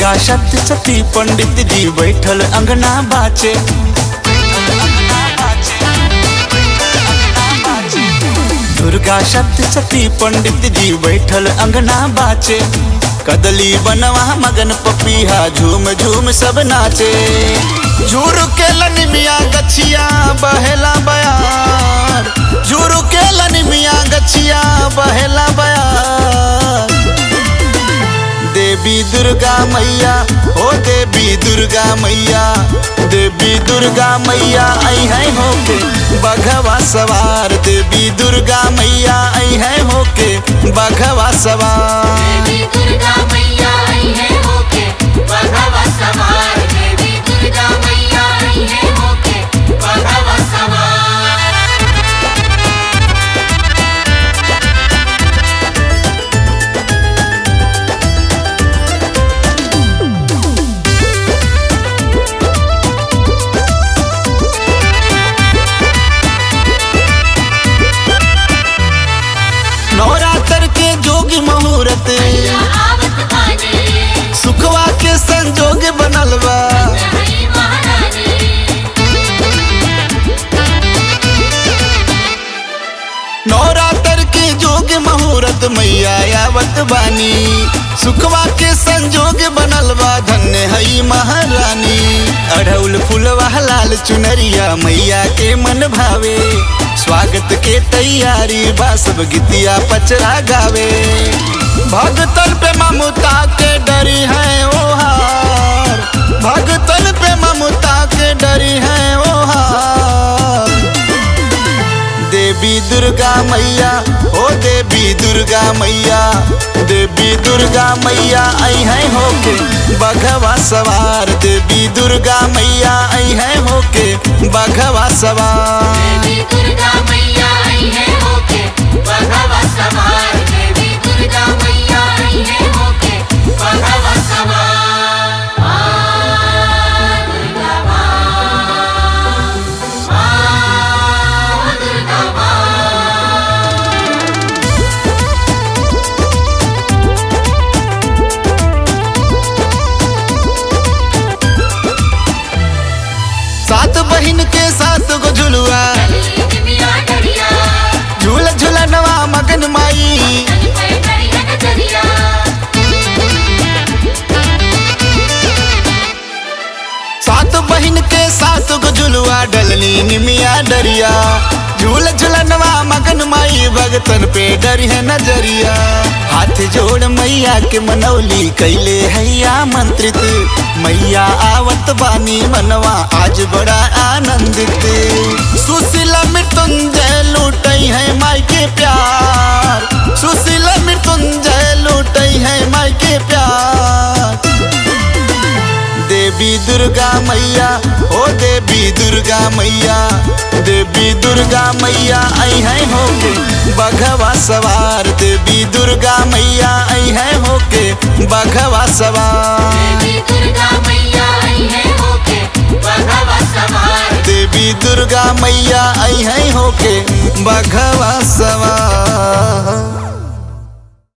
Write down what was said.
दुर्गा सप्तशती पंडित जी बैठल अंगना बाचे दुर्गा सप्तशती पंडित जी बैठल अंगना बाचे कदली बनवा मगन पपीहा झूम झूम सब नाचे झूर के लनिमिया गछिया बहेला बयार झूर के लनिमिया गछिया बहेला बयार देवी दुर्गा मैया ओ देवी दुर्गा मैया देवी दुर्गा मैया आई है होके बघवा सवार देवी दुर्गा मैया आई है होके बघवा सवार देवी दुर्गा मैया आई है होके बघवा सवार देवी दुर्गा मैया आई है होके बघवा सवार नवरात्र के जोगी मुहूर्त मैया आवत बानी सुखवा के संजोग बनल बा रही महारानी नवरात्र के जोग मुहूर्त मैया आवत बानी सुखवा के संजोग बनल बा धन्य हई महारानी अढ़ौल फुलवा लाल चुनरिया मैया के मन भावे स्वागत के तैयारी बा सब गीतिया पचरा गावे भगतन पे ममता के डरी है ओहार भगतन पे ममता के डरी है ओहार देवी दुर्गा मैया ओ देवी दुर्गा मैया देवी दुर्गा मैया आई है होके बघवा सवार देवी दुर्गा मैया आई है होके बघवा सवार देवी दुर्गा मैया आई है होके बघवा सवार देवी दुर्गा मैया आई है होके बघवा सवार माँ दुर्गा माँ माँ दुर्गा माँ सात बहिन के सात गो झुलुआ चली मिया डरिया झूल झूलनवा मगन माई चली पे डरिया नजरिया सात बहिन के सात गो झुलुआ डलनी निमिया डरिया झूल झुलनवा मगन माई भगतन पे डर है नजरिया हाथ जोड़ मैया के मनौली कैले हैया मंत्रित मैया आवत बानी मनवा आज बड़ा आनंदित सुशीला मृत्युंजय लूटई है माई के प्यार सुशीला मृत्युंजय लूटई है माई के प्यार देवी दुर्गा मैया ओ देवी दुर्गा मैया देवी दुर्गा मैया आई है होके बघवा सवार देवी दुर्गा मैया आई है होके बघवा सवार देवी दुर्गा मैया आई है होके बघवा सवार देवी दुर्गा मैया आई है होके बघवा सवार